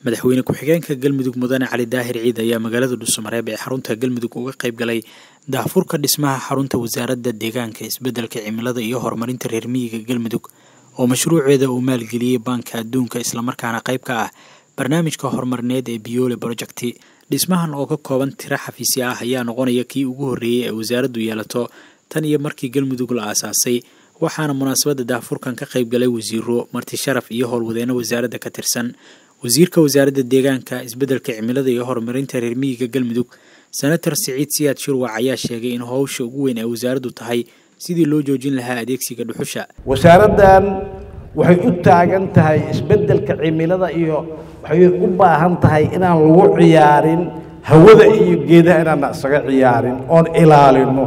madaxweyne ku-xigeenka galmudug mudane cali daahir ciid ayaa magaalada dhuusamareeb ee xarunta galmudug uga qayb galay daahfurka dhismaha xarunta wasaaradda deegaanka isbeddelka cimilada iyo horumarinta reer miyiga galmudug oo mashruuceeda uu maalgeliyey baanka adduunka islamarkaana qayb ka ah barnaamijka horumarineed ee biyoole projecti dhismahan oo ka kooban tiro xafiisya ah ayaa noqonaya kii ugu horreeyey ee wasaaraddu yeelato tan iyo markii galmudug la aasaasay waxaana munaasabadda daahfurkan ka qayb galay wasiiro marti sharaf iyo howlwadeeno wasaaradda ka tirsan wasiirka wasaaradda deegaanka isbeddelka cimilada iyo horumarinta reer miyiga galmudug senator siciid siyaad shirwac ayaa sheegay in howsha ugu weyn ay wasaaraddu tahay sidii loo joojin lahaa adeegsiga dhuxusha wasaaraddan waxay u taagan tahay isbeddelka cimilada iyo waxay u baahan tahay inaan lagu ciyaarin hawada iyo geedaha inaana isaga ciyaarin oon ilaalino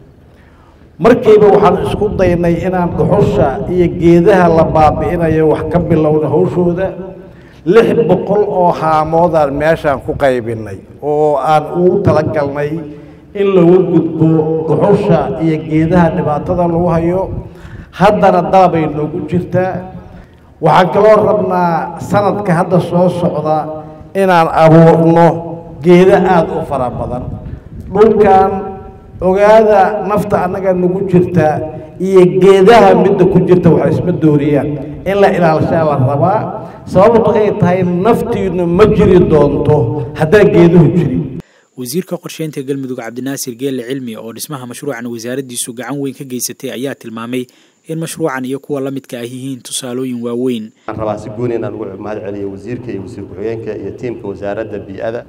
markiiba waxaan isku daynay inaan dhuxusha iyo geedaha la baabi'inayo wax ka bilowna hawshooda lix boqol oo haamoodaan meeshaan ku qaybinay oo aan ugu talagalnay in lagu gudbo dhuxusha iyo geedaha dhibaatada lagu hayo haddana dalabay noogu jirtaa waxaan kaloo rabnaa sanadka hadda soo socda inaan abuurno geedo aada u fara badan dhulkan ogaada nafta annaga nagu jirta iyo geedaha midda ku jirta waxay isma dooriyaan in la ilaalishaa la rabaa sababtu ay tahay naftiinu ma jiri doonto haddaan geeduhu jirin wasiirka qorsheynta galmudug cabdinaasir geelle cilmi oo dhismaha mashruucan wasaaraddiisu gacan weyn ka geysatay ayaa tilmaamay in mashruucan iyo kuwa la midka ah yihiin tusaalooyin waaweyn waxaan rabaa si gooni inaan ugu mahad celiyo wasiirka iyo wasiir ku-xigeenka iyo tiimka wasaaradda bii'ada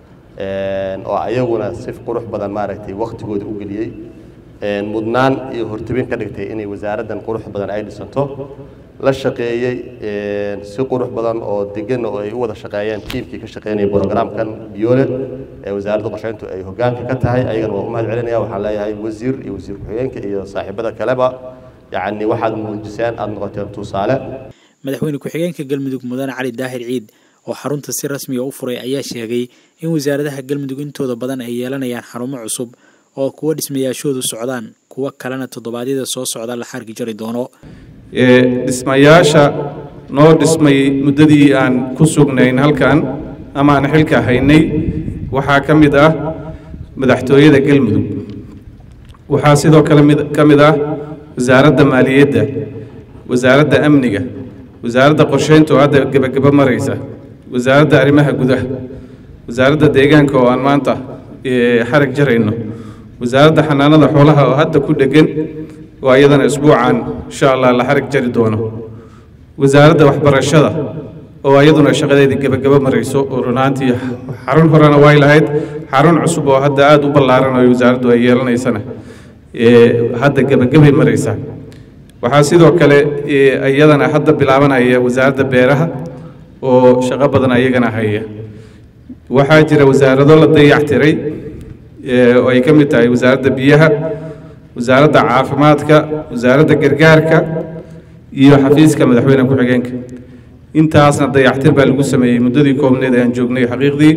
oo ayaguna si qurux badan maaragtay wakhtigooda u geliyey mudnaan iyo hortabin ka dhigtay inay wasaaraddan qurux badan ay dhisanto la shaqeeyey si qurux badan oo degan oo ay u wada shaqeeyeen tiimkii ka shaqeynaya brogramkan biyoole ee wasaaradda qorsheyntu ay hoggaanka ka tahay ayagana waa u mahad celinaya waxaan leeyahay wasiir iyo wasiir ku-xigeenka iyo saaxiibada kaleba yacni waxaad muujiseen aada noqoteen tusaale madaxweyne ku-xigeenka galmudug mudane cali daahir ciid oo xarunta si rasmiga u furay ayaa sheegay in wasaaradaha galmudug intooda badan ay yeelanayaan xarumo cusub oo kuwa dhismayaashoodu socdaan kuwo kalena toddobaadyada soo socda la xargi jari doono dhismayaasha noo dhismay muddadii aan ku sugnayn halkan ama aan xilka haynay waxaa ka mid ah madaxtooyada galmudug waxaa sidoo kale mid ka mid ah wasaaradda maaliyadda wasaaradda amniga wasaaradda qorsheynta oo hadda gebagebo maraysa wasaaradda arrimaha gudaha wasaaradda deegaanka oo aan maanta xarag jarayno wasaaradda xanaanada xoolaha oo hadda ku dhegan oo iyadana isbuucan insha allah la xarag jari doono wasaaradda waxbarashada oo iyaduna shaqadeedii gebagebo marayso oo runaantii xarun horena way lahayd xarun cusub oo hadda aada u ballaaran oo wasaaraddu ay yeelanaysana hadda gebagabay maraysaa waxaa sidoo kale iyadana hadda bilaabanaya wasaaradda beeraha oo shaqo badan ayagana haya waxaa jira wasaarado la dayactiray oo ay ka mid tahay wasaaradda biyaha wasaaradda caafimaadka wasaaradda gargaarka iyo xafiiska madaxweyne ku-xigeenka intaasna dayactir baa lagu sameeyey muddadii koobneed ee aan joognay xaqiiqdii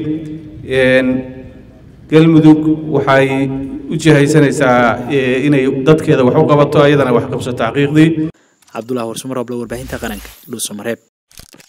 galmudug waxay u jihaysanaysaa inay dadkeeda wax u qabato ayadana wax qabsato xaqiiqdii cabdullah warsumaroble warbaahinta qaranka dhuusamareeb